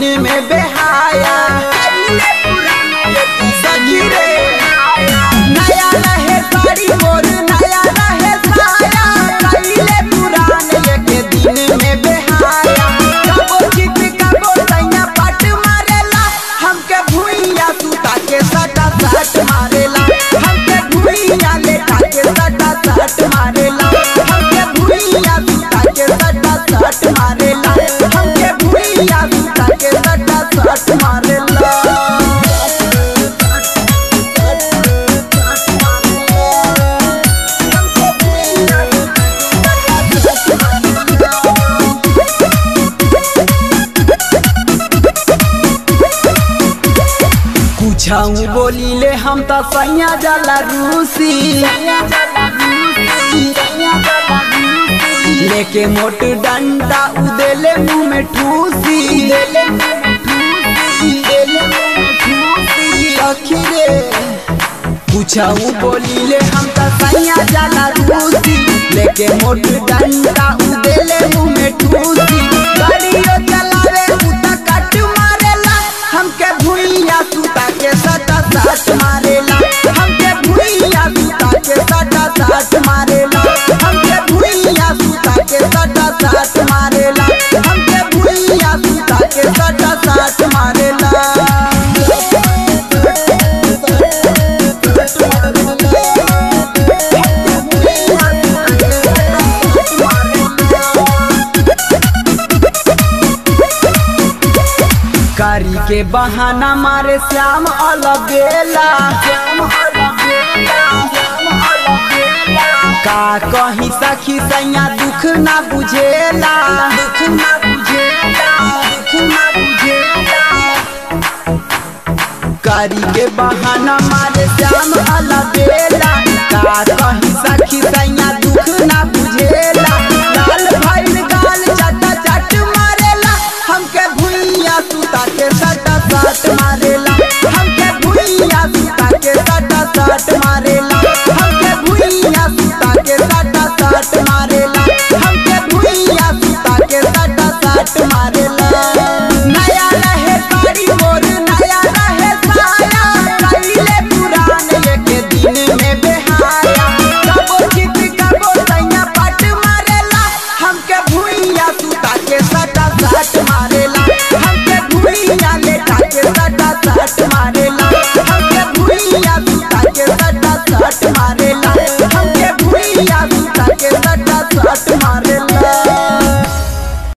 दिन में बेहाया सखी रे नया रहे साड़ी मोर नया रहे साया कैले पुरान एक दिन में बेहाया कबो चित कबो सैया पट मारेला हमके भुइया सुता के सटा सट मारेला हमके भुइया लेटा के सटा सट मारेला हमके भुइया सुता के सटा सट मारेला हमके भुइया सुता के सटा सट मारेला कुछऊ बोलीले हम त सैया जाला रूसी लेके मोट डंडा उदेले मुंह में ठूसी सखी रे कुछऊ बोलीले हम त सैया जाला रूसी लेके मोट डंडा उदेले मुंह में ठूसी गाड़ियो चलावे उता कट मारेला हमके भुइया सुता के सटा सट मारेला हमके भुइया सुता के सटा सट मारेला हमके भुइया सुता के सटा सट मारेला हमके भुइया सुता के सटा सट मारेला कारी के बहाना मारे श्याम अलबेला का कहीं सखी सैया दुख ना बुझेला दुख ना बुझेला दुख ना बुझेला कारी के बहाना मारे श्याम अलबेला का कहीं सखी